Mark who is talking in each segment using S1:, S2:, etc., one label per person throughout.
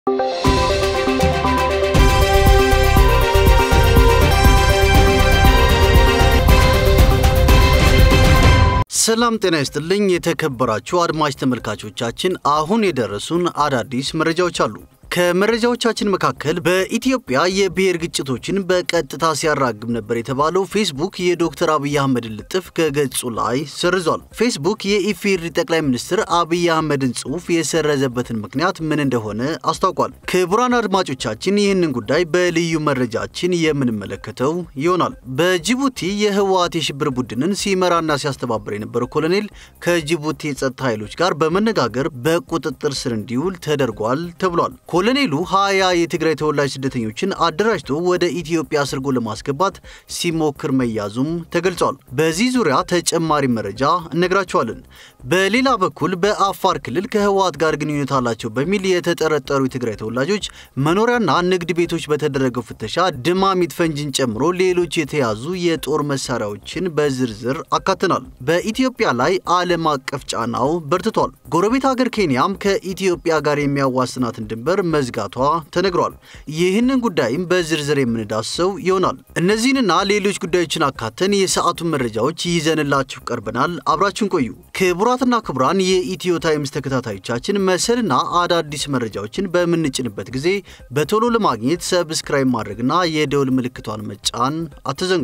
S1: ሰላም ጤና ይስጥልኝ። የተከበራችሁ አድማጭ ተመልካቾቻችን አሁን የደረሱን አዳዲስ መረጃዎች አሉ። ከመረጃዎቻችን መካከል በኢትዮጵያ የብሔር ግጭቶችን በቀጥታ ሲያራግብ ነበር የተባለው ፌስቡክ የዶክተር አብይ አህመድን ልጥፍ ከገጹ ላይ ሰርዟል። ፌስቡክ የኢፌዴሪ ጠቅላይ ሚኒስትር አብይ አህመድን ጽሑፍ የሰረዘበትን ምክንያት ምን እንደሆነ አስታውቋል። ክቡራን አድማጮቻችን ይህንን ጉዳይ በልዩ መረጃችን የምንመለከተው ይሆናል። በጅቡቲ የህወሓት የሽብር ቡድንን ሲመራና ሲያስተባብር የነበረው ኮሎኔል ከጅቡቲ የጸጥታ ኃይሎች ጋር በመነጋገር በቁጥጥር ስር እንዲውል ተደርጓል ተብሏል። ኮሎኔሉ ሀያ የትግራይ ተወላጅ ስደተኞችን አደራጅቶ ወደ ኢትዮጵያ አስርጎ ለማስገባት ሲሞክር መያዙም ተገልጿል። በዚህ ዙሪያ ተጨማሪ መረጃ እነግራቸዋለን። በሌላ በኩል በአፋር ክልል ከህወሓት ጋር ግንኙነት አላቸው በሚል የተጠረጠሩ የትግራይ ተወላጆች መኖሪያና ንግድ ቤቶች በተደረገው ፍተሻ ድማሚት ፈንጂን ጨምሮ ሌሎች የተያዙ የጦር መሳሪያዎችን በዝርዝር አካተናል። በኢትዮጵያ ላይ ዓለም አቀፍ ጫናው በርትቷል። ጎረቤት ሀገር ኬንያም ከኢትዮጵያ ጋር የሚያዋስናትን ድንበር መዝጋቷ ተነግሯል። ይህንን ጉዳይም በዝርዝር የምንዳሰው ይሆናል። እነዚህንና ሌሎች ጉዳዮችን አካተን የሰዓቱን መረጃዎች ይዘንላችሁ ቀርበናል። አብራችሁን ቆዩ። ክቡራትና ክቡራን የኢትዮ ታይምስ ተከታታዮቻችን መሰልና አዳዲስ መረጃዎችን በምንጭንበት ጊዜ በቶሎ ለማግኘት ሰብስክራይብ ማድረግና የደውል ምልክቷን መጫን አትዘንጉ።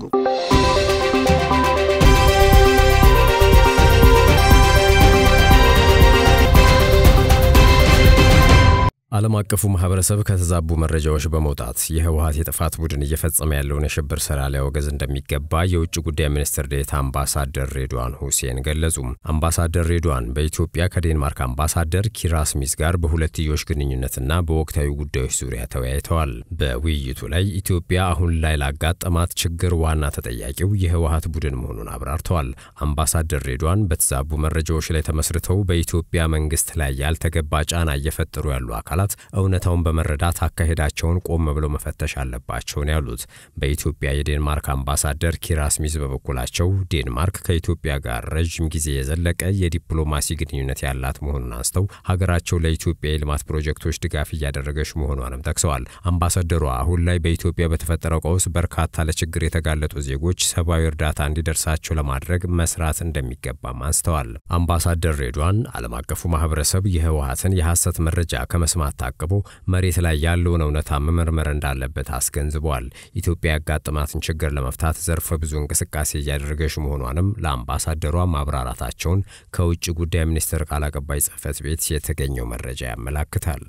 S2: ዓለም አቀፉ ማህበረሰብ ከተዛቡ መረጃዎች በመውጣት የህወሓት የጥፋት ቡድን እየፈጸመ ያለውን የሽብር ስራ ሊያወገዝ እንደሚገባ የውጭ ጉዳይ ሚኒስትር ዴኤታ አምባሳደር ሬድዋን ሁሴን ገለጹ። አምባሳደር ሬድዋን በኢትዮጵያ ከዴንማርክ አምባሳደር ኪራ ስሚዝ ጋር በሁለትዮሽ ግንኙነትና በወቅታዊ ጉዳዮች ዙሪያ ተወያይተዋል። በውይይቱ ላይ ኢትዮጵያ አሁን ላይ ላጋጠማት ችግር ዋና ተጠያቂው የህወሓት ቡድን መሆኑን አብራርተዋል። አምባሳደር ሬድዋን በተዛቡ መረጃዎች ላይ ተመስርተው በኢትዮጵያ መንግስት ላይ ያልተገባ ጫና እየፈጠሩ ያሉ አካላት እውነታውን በመረዳት አካሄዳቸውን ቆም ብለው መፈተሽ አለባቸው ነው ያሉት። በኢትዮጵያ የዴንማርክ አምባሳደር ኪራ ስሚዝ በበኩላቸው ዴንማርክ ከኢትዮጵያ ጋር ረዥም ጊዜ የዘለቀ የዲፕሎማሲ ግንኙነት ያላት መሆኑን አንስተው ሀገራቸው ለኢትዮጵያ የልማት ፕሮጀክቶች ድጋፍ እያደረገች መሆኗንም ጠቅሰዋል። አምባሳደሯ አሁን ላይ በኢትዮጵያ በተፈጠረው ቀውስ በርካታ ለችግር የተጋለጡ ዜጎች ሰብአዊ እርዳታ እንዲደርሳቸው ለማድረግ መስራት እንደሚገባም አንስተዋል። አምባሳደር ሬድዋን ዓለም አቀፉ ማህበረሰብ የህወሓትን የሐሰት መረጃ ከመስማት ታቅቦ መሬት ላይ ያለውን እውነታ መመርመር እንዳለበት አስገንዝበዋል። ኢትዮጵያ ያጋጠማትን ችግር ለመፍታት ዘርፈ ብዙ እንቅስቃሴ እያደረገች መሆኗንም ለአምባሳደሯ ማብራራታቸውን ከውጭ ጉዳይ ሚኒስቴር ቃል አቀባይ ጽህፈት ቤት የተገኘው መረጃ ያመላክታል።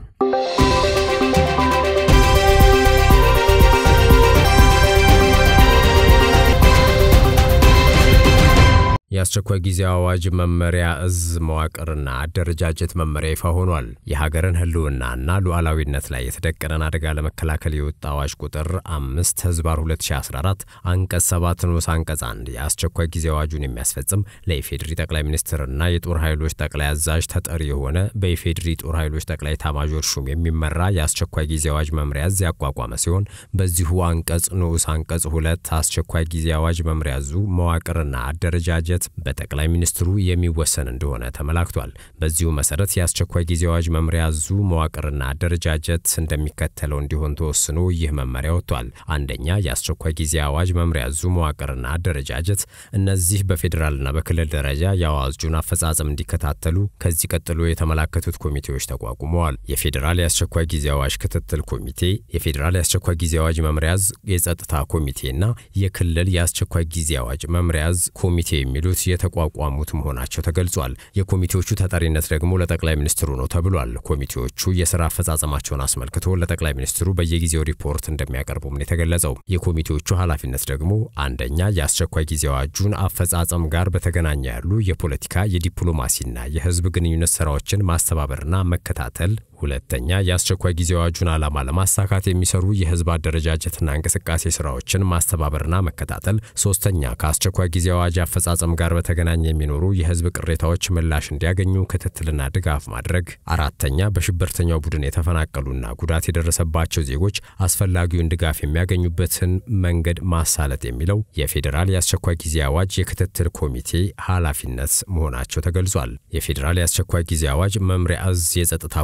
S2: የአስቸኳይ ጊዜ አዋጅ መመሪያ እዝ መዋቅርና አደረጃጀት መመሪያ ይፋ ሆኗል። የሀገርን ህልውናና ሉዓላዊነት ላይ የተደቀነን አደጋ ለመከላከል የወጣ አዋጅ ቁጥር አምስት ህዝባር 2014 አንቀጽ 7 ንዑስ አንቀጽ 1 የአስቸኳይ ጊዜ አዋጁን የሚያስፈጽም ለኢፌድሪ ጠቅላይ ሚኒስትርና የጦር ኃይሎች ጠቅላይ አዛዥ ተጠሪ የሆነ በኢፌድሪ ጦር ኃይሎች ጠቅላይ ኤታማዦር ሹም የሚመራ የአስቸኳይ ጊዜ አዋጅ መምሪያ እዝ ያቋቋመ ሲሆን በዚሁ አንቀጽ ንዑስ አንቀጽ ሁለት አስቸኳይ ጊዜ አዋጅ መምሪያ እዙ መዋቅርና አደረጃጀት በጠቅላይ ሚኒስትሩ የሚወሰን እንደሆነ ተመላክቷል። በዚሁ መሰረት የአስቸኳይ ጊዜ አዋጅ መምሪያ እዙ መዋቅርና አደረጃጀት እንደሚከተለው እንዲሆን ተወስኖ ይህ መመሪያ ወጥቷል። አንደኛ፣ የአስቸኳይ ጊዜ አዋጅ መምሪያ እዙ መዋቅርና አደረጃጀት እነዚህ በፌዴራልና በክልል ደረጃ የአዋጁን አፈጻጸም እንዲከታተሉ ከዚህ ቀጥሎ የተመላከቱት ኮሚቴዎች ተቋቁመዋል። የፌዴራል የአስቸኳይ ጊዜ አዋጅ ክትትል ኮሚቴ፣ የፌዴራል የአስቸኳይ ጊዜ አዋጅ መምሪያ እዝ የጸጥታ ኮሚቴና የክልል የአስቸኳይ ጊዜ አዋጅ መምሪያ እዝ ኮሚቴ የሚሉ ሉት የተቋቋሙት መሆናቸው ተገልጿል። የኮሚቴዎቹ ተጠሪነት ደግሞ ለጠቅላይ ሚኒስትሩ ነው ተብሏል። ኮሚቴዎቹ የስራ አፈጻጸማቸውን አስመልክቶ ለጠቅላይ ሚኒስትሩ በየጊዜው ሪፖርት እንደሚያቀርቡም ነው የተገለጸው። የኮሚቴዎቹ ኃላፊነት ደግሞ አንደኛ የአስቸኳይ ጊዜ አዋጁን አፈጻጸም ጋር በተገናኘ ያሉ የፖለቲካ የዲፕሎማሲና የህዝብ ግንኙነት ስራዎችን ማስተባበርና መከታተል ሁለተኛ የአስቸኳይ ጊዜ አዋጁን ዓላማ ለማሳካት የሚሰሩ የህዝብ አደረጃጀትና እንቅስቃሴ ስራዎችን ማስተባበርና መከታተል፣ ሶስተኛ ከአስቸኳይ ጊዜ አዋጅ አፈጻጸም ጋር በተገናኘ የሚኖሩ የህዝብ ቅሬታዎች ምላሽ እንዲያገኙ ክትትልና ድጋፍ ማድረግ፣ አራተኛ በሽብርተኛው ቡድን የተፈናቀሉና ጉዳት የደረሰባቸው ዜጎች አስፈላጊውን ድጋፍ የሚያገኙበትን መንገድ ማሳለጥ የሚለው የፌዴራል የአስቸኳይ ጊዜ አዋጅ የክትትል ኮሚቴ ኃላፊነት መሆናቸው ተገልጿል። የፌዴራል የአስቸኳይ ጊዜ አዋጅ መምሪያ እዝ የጸጥታ ኮሚቴ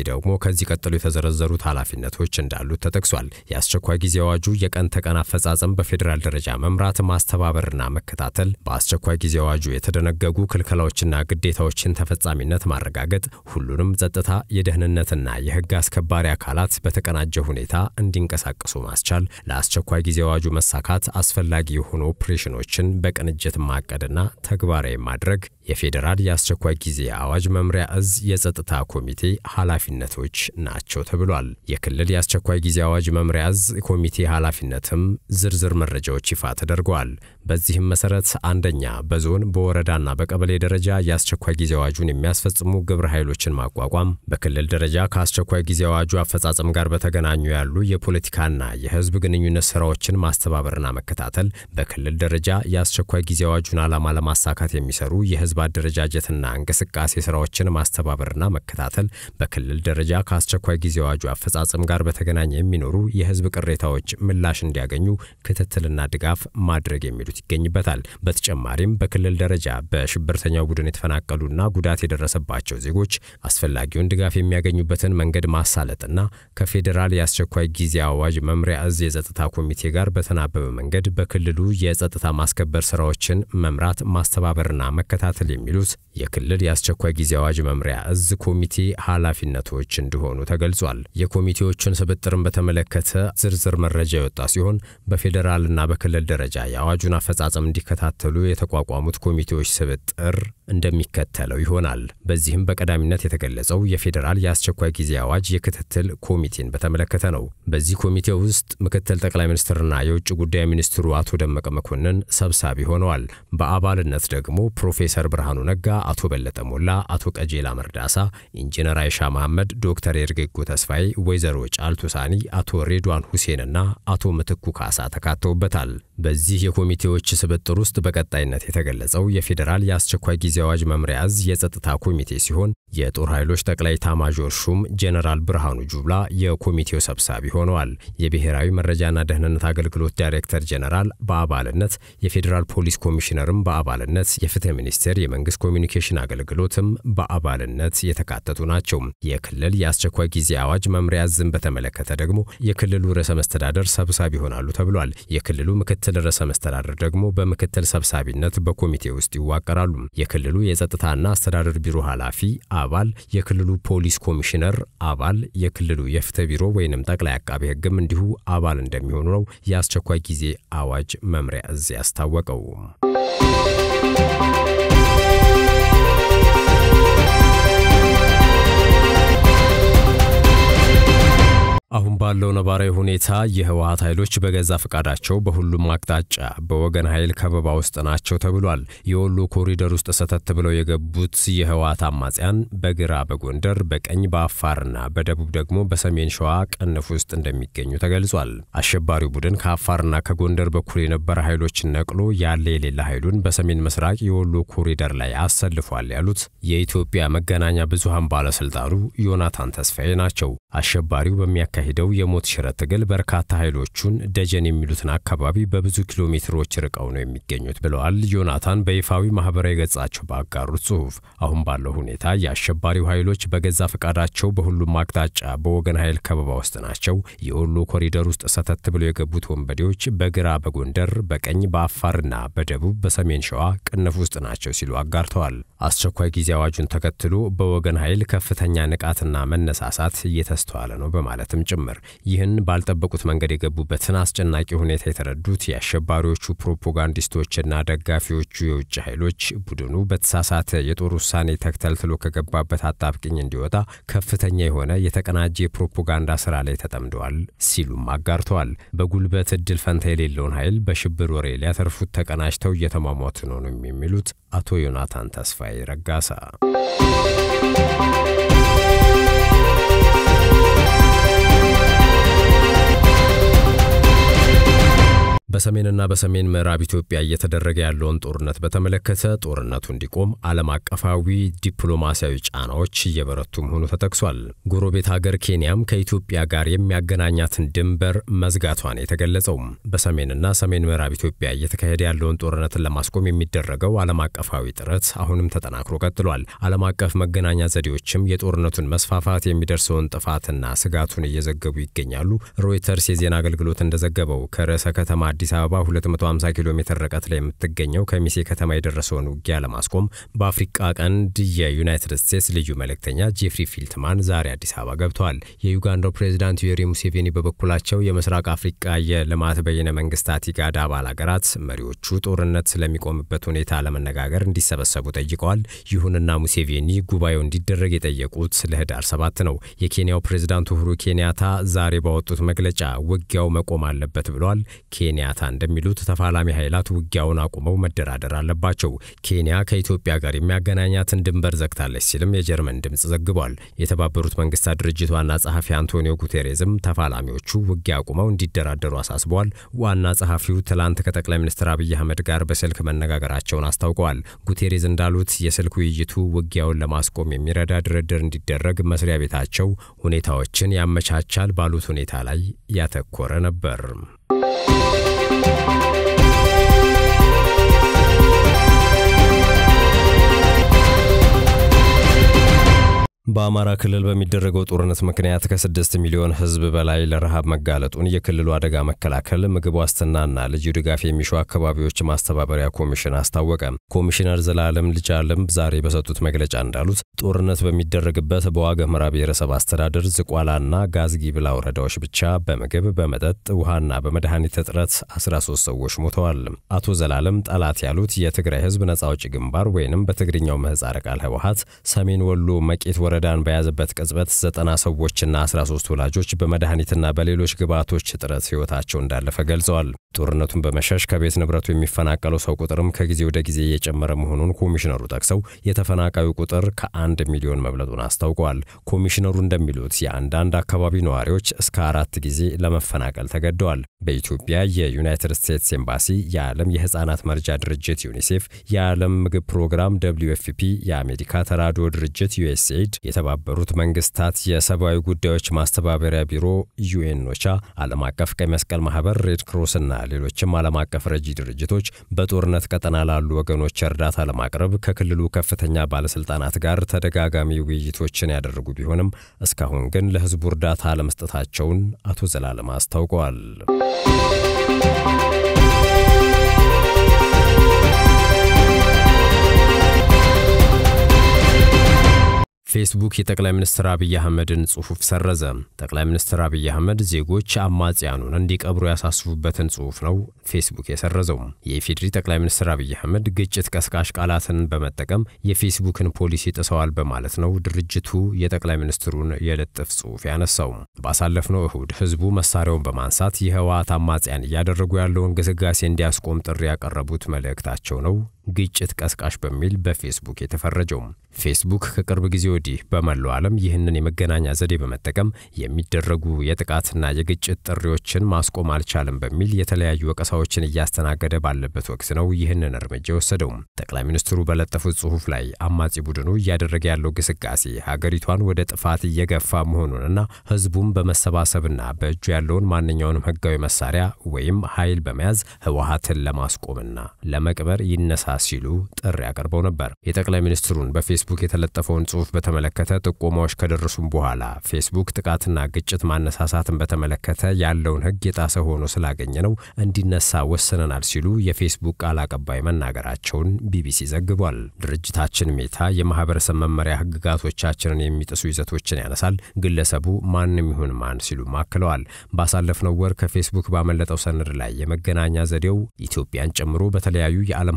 S2: ደግሞ ከዚህ ቀጥሎ የተዘረዘሩት ኃላፊነቶች እንዳሉት ተጠቅሷል። የአስቸኳይ ጊዜ አዋጁ የቀን ተቀን አፈጻጸም በፌዴራል ደረጃ መምራት፣ ማስተባበርና መከታተል፣ በአስቸኳይ ጊዜ አዋጁ የተደነገጉ ክልከላዎችና ግዴታዎችን ተፈጻሚነት ማረጋገጥ፣ ሁሉንም ጸጥታ፣ የደህንነትና የሕግ አስከባሪ አካላት በተቀናጀ ሁኔታ እንዲንቀሳቀሱ ማስቻል፣ ለአስቸኳይ ጊዜ አዋጁ መሳካት አስፈላጊ የሆኑ ኦፕሬሽኖችን በቅንጅት ማቀድና ተግባራዊ ማድረግ የፌዴራል የአስቸኳይ ጊዜ አዋጅ መምሪያ እዝ የጸጥታ ኮሚቴ ኃላፊነቶች ናቸው ተብሏል። የክልል የአስቸኳይ ጊዜ አዋጅ መምሪያ እዝ ኮሚቴ ኃላፊነትም ዝርዝር መረጃዎች ይፋ ተደርገዋል። በዚህም መሰረት አንደኛ በዞን በወረዳና በቀበሌ ደረጃ የአስቸኳይ ጊዜ አዋጁን የሚያስፈጽሙ ግብረ ኃይሎችን ማቋቋም፣ በክልል ደረጃ ከአስቸኳይ ጊዜ አዋጁ አፈጻጸም ጋር በተገናኙ ያሉ የፖለቲካና የህዝብ ግንኙነት ስራዎችን ማስተባበርና መከታተል፣ በክልል ደረጃ የአስቸኳይ ጊዜ አዋጁን ዓላማ ለማሳካት የሚሰሩ የህዝብ አደረጃጀትና እንቅስቃሴ ስራዎችን ማስተባበርና መከታተል፣ በክልል ደረጃ ከአስቸኳይ ጊዜ አዋጁ አፈጻጸም ጋር በተገናኘ የሚኖሩ የህዝብ ቅሬታዎች ምላሽ እንዲያገኙ ክትትልና ድጋፍ ማድረግ የሚሉት ይገኝበታል። በተጨማሪም በክልል ደረጃ በሽብርተኛው ቡድን የተፈናቀሉና ጉዳት የደረሰባቸው ዜጎች አስፈላጊውን ድጋፍ የሚያገኙበትን መንገድ ማሳለጥና ከፌዴራል የአስቸኳይ ጊዜ አዋጅ መምሪያ እዝ የጸጥታ ኮሚቴ ጋር በተናበበ መንገድ በክልሉ የጸጥታ ማስከበር ስራዎችን መምራት ማስተባበርና መከታተል የሚሉት የክልል የአስቸኳይ ጊዜ አዋጅ መምሪያ እዝ ኮሚቴ ኃላፊነቶች እንደሆኑ ተገልጿል። የኮሚቴዎቹን ስብጥርን በተመለከተ ዝርዝር መረጃ የወጣ ሲሆን በፌዴራልና በክልል ደረጃ የአዋጁን አፈጻጸም እንዲከታተሉ የተቋቋሙት ኮሚቴዎች ስብጥር እንደሚከተለው ይሆናል። በዚህም በቀዳሚነት የተገለጸው የፌዴራል የአስቸኳይ ጊዜ አዋጅ የክትትል ኮሚቴን በተመለከተ ነው። በዚህ ኮሚቴ ውስጥ ምክትል ጠቅላይ ሚኒስትርና የውጭ ጉዳይ ሚኒስትሩ አቶ ደመቀ መኮንን ሰብሳቢ ሆነዋል። በአባልነት ደግሞ ፕሮፌሰር ብርሃኑ ነጋ፣ አቶ በለጠ ሞላ፣ አቶ ቀጄላ መርዳሳ፣ ኢንጂነር አይሻ መሐመድ፣ ዶክተር ኤርጌጎ ተስፋዬ፣ ወይዘሮ ጫልቱ ሳኒ፣ አቶ ሬድዋን ሁሴንና አቶ ምትኩ ካሳ ተካተውበታል። በዚህ የኮሚቴዎች ስብጥር ውስጥ በቀጣይነት የተገለጸው የፌዴራል የአስቸኳይ ጊዜ አዋጅ መምሪያ እዝ የጸጥታ ኮሚቴ ሲሆን የጦር ኃይሎች ጠቅላይ ኤታማዦር ሹም ጄኔራል ብርሃኑ ጁላ የኮሚቴው ሰብሳቢ ሆነዋል። የብሔራዊ መረጃና ደህንነት አገልግሎት ዳይሬክተር ጄኔራል በአባልነት፣ የፌዴራል ፖሊስ ኮሚሽነርም በአባልነት፣ የፍትህ ሚኒስቴር የመንግስት ኮሚኒኬሽን አገልግሎትም በአባልነት የተካተቱ ናቸው። የክልል የአስቸኳይ ጊዜ አዋጅ መምሪያ እዝን በተመለከተ ደግሞ የክልሉ ርዕሰ መስተዳደር ሰብሳቢ ይሆናሉ ተብሏል። የክልሉ ምክትል ርዕሰ መስተዳደር ደግሞ በምክትል ሰብሳቢነት በኮሚቴ ውስጥ ይዋቀራሉ። የክልሉ የጸጥታና አስተዳደር ቢሮ ኃላፊ አባል፣ የክልሉ ፖሊስ ኮሚሽነር አባል፣ የክልሉ የፍትህ ቢሮ ወይንም ጠቅላይ አቃቤ ሕግም እንዲሁ አባል እንደሚሆኑ ነው የአስቸኳይ ጊዜ አዋጅ መምሪያ እዝ ያስታወቀው። አሁን ባለው ነባራዊ ሁኔታ የህወሀት ኃይሎች በገዛ ፈቃዳቸው በሁሉም አቅጣጫ በወገን ኃይል ከበባ ውስጥ ናቸው ተብሏል። የወሎ ኮሪደር ውስጥ ሰተት ብለው የገቡት የህወሀት አማጽያን በግራ በጎንደር በቀኝ በአፋርና በደቡብ ደግሞ በሰሜን ሸዋ ቅንፍ ውስጥ እንደሚገኙ ተገልጿል። አሸባሪው ቡድን ከአፋርና ከጎንደር በኩል የነበረ ኃይሎችን ነቅሎ ያለ የሌለ ኃይሉን በሰሜን ምስራቅ የወሎ ኮሪደር ላይ አሰልፏል ያሉት የኢትዮጵያ መገናኛ ብዙሃን ባለስልጣኑ ዮናታን ተስፋዬ ናቸው። አሸባሪው በሚያካ ሄደው የሞት ሽረት ትግል በርካታ ኃይሎቹን ደጀን የሚሉትን አካባቢ በብዙ ኪሎ ሜትሮች ርቀው ነው የሚገኙት ብለዋል። ዮናታን በይፋዊ ማህበራዊ ገጻቸው ባጋሩት ጽሑፍ አሁን ባለው ሁኔታ የአሸባሪው ኃይሎች በገዛ ፈቃዳቸው በሁሉም አቅጣጫ በወገን ኃይል ከበባ ውስጥ ናቸው። የወሎ ኮሪደር ውስጥ ሰተት ብለው የገቡት ወንበዴዎች በግራ በጎንደር በቀኝ በአፋርና በደቡብ በሰሜን ሸዋ ቅንፍ ውስጥ ናቸው ሲሉ አጋርተዋል። አስቸኳይ ጊዜ አዋጁን ተከትሎ በወገን ኃይል ከፍተኛ ንቃትና መነሳሳት እየተስተዋለ ነው በማለትም ጭምር ይህን ባልጠበቁት መንገድ የገቡበትን አስጨናቂ ሁኔታ የተረዱት የአሸባሪዎቹ ፕሮፓጋንዲስቶችና ደጋፊዎቹ የውጭ ኃይሎች ቡድኑ በተሳሳተ የጦር ውሳኔ ተክተልትሎ ከገባበት አጣብቅኝ እንዲወጣ ከፍተኛ የሆነ የተቀናጀ የፕሮፓጋንዳ ስራ ላይ ተጠምደዋል ሲሉም አጋርተዋል። በጉልበት እድል ፈንታ የሌለውን ኃይል በሽብር ወሬ ሊያተርፉት ተቀናጅተው እየተሟሟቱ ነው ነው የሚሉት አቶ ዮናታን ተስፋዬ ረጋሳ። በሰሜንና በሰሜን ምዕራብ ኢትዮጵያ እየተደረገ ያለውን ጦርነት በተመለከተ ጦርነቱ እንዲቆም ዓለም አቀፋዊ ዲፕሎማሲያዊ ጫናዎች እየበረቱ መሆኑ ተጠቅሷል። ጎረቤት ሀገር ኬንያም ከኢትዮጵያ ጋር የሚያገናኛትን ድንበር መዝጋቷን የተገለጸው በሰሜንና ሰሜን ምዕራብ ኢትዮጵያ እየተካሄደ ያለውን ጦርነትን ለማስቆም የሚደረገው ዓለም አቀፋዊ ጥረት አሁንም ተጠናክሮ ቀጥሏል። ዓለም አቀፍ መገናኛ ዘዴዎችም የጦርነቱን መስፋፋት የሚደርሰውን ጥፋትና ስጋቱን እየዘገቡ ይገኛሉ። ሮይተርስ የዜና አገልግሎት እንደዘገበው ከርዕሰ ከተማ አዲስ አበባ 250 ኪሎ ሜትር ርቀት ላይ የምትገኘው ከሚሴ ከተማ የደረሰውን ውጊያ ለማስቆም በአፍሪቃ ቀንድ የዩናይትድ ስቴትስ ልዩ መልእክተኛ ጄፍሪ ፊልትማን ዛሬ አዲስ አበባ ገብተዋል። የዩጋንዳው ፕሬዚዳንት ዩዌሪ ሙሴቬኒ በበኩላቸው የምስራቅ አፍሪቃ የልማት በይነ መንግስታት ኢጋድ አባል ሀገራት መሪዎቹ ጦርነት ስለሚቆምበት ሁኔታ ለመነጋገር እንዲሰበሰቡ ጠይቀዋል። ይሁንና ሙሴቬኒ ጉባኤው እንዲደረግ የጠየቁት ለህዳር ሰባት ነው። የኬንያው ፕሬዚዳንት ኡሁሩ ኬንያታ ዛሬ ባወጡት መግለጫ ውጊያው መቆም አለበት ብለዋል። ኬንያታ እንደሚሉት ተፋላሚ ኃይላት ውጊያውን አቁመው መደራደር አለባቸው። ኬንያ ከኢትዮጵያ ጋር የሚያገናኛትን ድንበር ዘግታለች ሲልም የጀርመን ድምፅ ዘግቧል። የተባበሩት መንግስታት ድርጅት ዋና ጸሐፊ አንቶኒዮ ጉቴሬዝም ተፋላሚዎቹ ውጊያ አቁመው እንዲደራደሩ አሳስበዋል። ዋና ጸሐፊው ትላንት ከጠቅላይ ሚኒስትር አብይ አህመድ ጋር በስልክ መነጋገራቸውን አስታውቀዋል። ጉቴሬዝ እንዳሉት የስልክ ውይይቱ ውጊያውን ለማስቆም የሚረዳ ድርድር እንዲደረግ መስሪያ ቤታቸው ሁኔታዎችን ያመቻቻል ባሉት ሁኔታ ላይ ያተኮረ ነበር። በአማራ ክልል በሚደረገው ጦርነት ምክንያት ከስድስት ሚሊዮን ሕዝብ በላይ ለረሃብ መጋለጡን የክልሉ አደጋ መከላከል ምግብ ዋስትናና ልዩ ድጋፍ የሚሹ አካባቢዎች ማስተባበሪያ ኮሚሽን አስታወቀ። ኮሚሽነር ዘላለም ልጃለም ዛሬ በሰጡት መግለጫ እንዳሉት ጦርነት በሚደረግበት በዋግ ኽምራ ብሔረሰብ አስተዳደር ዝቋላና ጋዝጊብላ ወረዳዎች ብቻ በምግብ በመጠጥ ውሃና በመድኃኒት እጥረት 13 ሰዎች ሞተዋል። አቶ ዘላለም ጠላት ያሉት የትግራይ ሕዝብ ነጻ አውጪ ግንባር ወይንም በትግርኛው ምህጻረ ቃል ህወሓት ሰሜን ወሎ መቄት ወረዳን በያዘበት ቅጽበት ዘጠና ሰዎችና 13 ወላጆች በመድኃኒትና በሌሎች ግብዓቶች እጥረት ሕይወታቸው እንዳለፈ ገልጸዋል። ጦርነቱን በመሸሽ ከቤት ንብረቱ የሚፈናቀለው ሰው ቁጥርም ከጊዜ ወደ ጊዜ እየጨመረ መሆኑን ኮሚሽነሩ ጠቅሰው የተፈናቃዩ ቁጥር ከአንድ ሚሊዮን መብለጡን አስታውቀዋል። ኮሚሽነሩ እንደሚሉት የአንዳንድ አካባቢ ነዋሪዎች እስከ አራት ጊዜ ለመፈናቀል ተገደዋል። በኢትዮጵያ የዩናይትድ ስቴትስ ኤምባሲ፣ የዓለም የሕፃናት መርጃ ድርጅት ዩኒሴፍ፣ የዓለም ምግብ ፕሮግራም ደብልዩ ኤፍ ፒ፣ የአሜሪካ ተራድኦ ድርጅት ዩኤስኤይድ የተባበሩት መንግስታት የሰብአዊ ጉዳዮች ማስተባበሪያ ቢሮ ዩኤኖቻ፣ ዓለም አቀፍ ቀይ መስቀል ማህበር፣ ሬድ ክሮስና ሌሎችም ዓለም አቀፍ ረጂ ድርጅቶች በጦርነት ቀጠና ላሉ ወገኖች እርዳታ ለማቅረብ ከክልሉ ከፍተኛ ባለስልጣናት ጋር ተደጋጋሚ ውይይቶችን ያደረጉ ቢሆንም እስካሁን ግን ለህዝቡ እርዳታ አለመስጠታቸውን አቶ ዘላለም አስታውቀዋል። ፌስቡክ የጠቅላይ ሚኒስትር አብይ አህመድን ጽሑፍ ሰረዘ። ጠቅላይ ሚኒስትር አብይ አህመድ ዜጎች አማጽያኑን እንዲቀብሩ ያሳስቡበትን ጽሑፍ ነው ፌስቡክ የሰረዘው። የኢፌዴሪ ጠቅላይ ሚኒስትር አብይ አህመድ ግጭት ቀስቃሽ ቃላትን በመጠቀም የፌስቡክን ፖሊሲ ጥሰዋል በማለት ነው ድርጅቱ የጠቅላይ ሚኒስትሩን የልጥፍ ጽሑፍ ያነሳው። ባሳለፍነው እሁድ ህዝቡ መሳሪያውን በማንሳት የህወሓት አማጽያን እያደረጉ ያለውን ግስጋሴ እንዲያስቆም ጥሪ ያቀረቡት መልእክታቸው ነው ግጭት ቀስቃሽ በሚል በፌስቡክ የተፈረጀው። ፌስቡክ ከቅርብ ጊዜ ወዲህ በመላው ዓለም ይህንን የመገናኛ ዘዴ በመጠቀም የሚደረጉ የጥቃትና የግጭት ጥሪዎችን ማስቆም አልቻለም በሚል የተለያዩ ወቀሳዎችን እያስተናገደ ባለበት ወቅት ነው ይህንን እርምጃ የወሰደው። ጠቅላይ ሚኒስትሩ በለጠፉት ጽሑፍ ላይ አማጺ ቡድኑ እያደረገ ያለው ግስጋሴ ሀገሪቷን ወደ ጥፋት እየገፋ መሆኑንና ህዝቡም በመሰባሰብና በእጁ ያለውን ማንኛውንም ህጋዊ መሳሪያ ወይም ኃይል በመያዝ ህወሓትን ለማስቆምና ለመቅበር ይነሳ ሲሉ ጥሪ አቅርበው ነበር። የጠቅላይ ሚኒስትሩን በፌስቡክ የተለጠፈውን ጽሑፍ በተመለከተ ጥቆማዎች ከደረሱም በኋላ ፌስቡክ ጥቃትና ግጭት ማነሳሳትን በተመለከተ ያለውን ህግ የጣሰ ሆኖ ስላገኘ ነው እንዲነሳ ወስነናል ሲሉ የፌስቡክ ቃል አቀባይ መናገራቸውን ቢቢሲ ዘግቧል። ድርጅታችን ሜታ የማህበረሰብ መመሪያ ህግጋቶቻችንን የሚጥሱ ይዘቶችን ያነሳል፣ ግለሰቡ ማንም ይሁን ማን ሲሉም አክለዋል። ባሳለፍነው ወር ከፌስቡክ ባመለጠው ሰነድ ላይ የመገናኛ ዘዴው ኢትዮጵያን ጨምሮ በተለያዩ የዓለም ሀገራት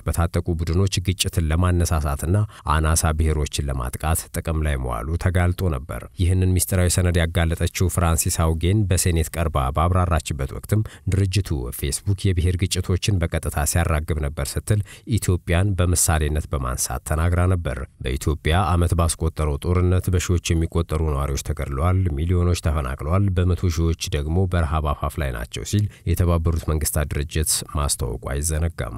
S2: በታጠቁ ቡድኖች ግጭትን ለማነሳሳትና አናሳ ብሔሮችን ለማጥቃት ጥቅም ላይ መዋሉ ተጋልጦ ነበር። ይህንን ሚስጥራዊ ሰነድ ያጋለጠችው ፍራንሲስ አውጌን በሴኔት ቀርባ ባብራራችበት ወቅትም ድርጅቱ ፌስቡክ የብሔር ግጭቶችን በቀጥታ ሲያራግብ ነበር ስትል ኢትዮጵያን በምሳሌነት በማንሳት ተናግራ ነበር። በኢትዮጵያ ዓመት ባስቆጠረው ጦርነት በሺዎች የሚቆጠሩ ነዋሪዎች ተገድለዋል፣ ሚሊዮኖች ተፈናቅለዋል፣ በመቶ ሺዎች ደግሞ በረሃብ አፋፍ ላይ ናቸው ሲል የተባበሩት መንግስታት ድርጅት ማስታወቁ አይዘነጋም።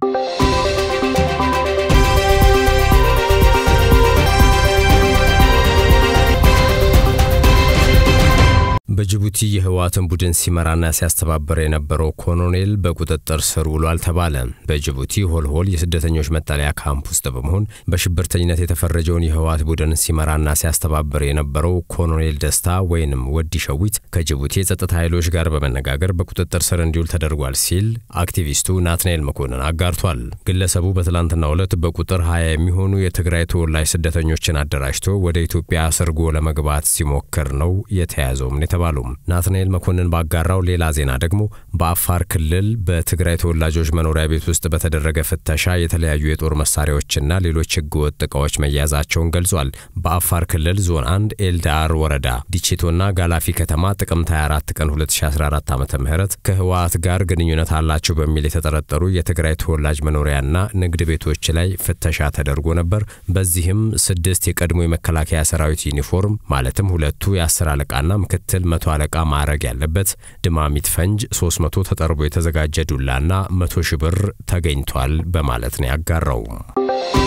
S2: በጅቡቲ የህወሓትን ቡድን ሲመራና ሲያስተባበር የነበረው ኮሎኔል በቁጥጥር ስር ውሏል ተባለ። በጅቡቲ ሆልሆል የስደተኞች መጠለያ ካምፕ ውስጥ በመሆን በሽብርተኝነት የተፈረጀውን የህወሓት ቡድን ሲመራና ሲያስተባበር የነበረው ኮሎኔል ደስታ ወይንም ወዲ ሸዊት ከጅቡቲ የጸጥታ ኃይሎች ጋር በመነጋገር በቁጥጥር ስር እንዲውል ተደርጓል ሲል አክቲቪስቱ ናትናኤል መኮንን አጋርቷል። ግለሰቡ በትላንትናው ዕለት በቁጥር ሀያ የሚሆኑ የትግራይ ተወላጅ ስደተኞችን አደራጅቶ ወደ ኢትዮጵያ ሰርጎ ለመግባት ሲሞክር ነው የተያዘውም የተባሉ ናትናኤል መኮንን ባጋራው ሌላ ዜና ደግሞ በአፋር ክልል በትግራይ ተወላጆች መኖሪያ ቤት ውስጥ በተደረገ ፍተሻ የተለያዩ የጦር መሳሪያዎችና ሌሎች ህገወጥ ዕቃዎች መያዛቸውን ገልጿል። በአፋር ክልል ዞን አንድ ኤልዳር ወረዳ ዲቼቶና ጋላፊ ከተማ ጥቅምት 24 ቀን 2014 ዓ ም ከህወሓት ጋር ግንኙነት አላቸው በሚል የተጠረጠሩ የትግራይ ተወላጅ መኖሪያና ንግድ ቤቶች ላይ ፍተሻ ተደርጎ ነበር። በዚህም ስድስት የቀድሞ የመከላከያ ሰራዊት ዩኒፎርም ማለትም ሁለቱ የአስር አለቃና ምክትል መቶ አለቃ ማዕረግ ያለበት ድማሚት ፈንጅ 300 ተጠርቦ የተዘጋጀ ዱላና 100 ሺህ ብር ተገኝቷል በማለት ነው ያጋራው።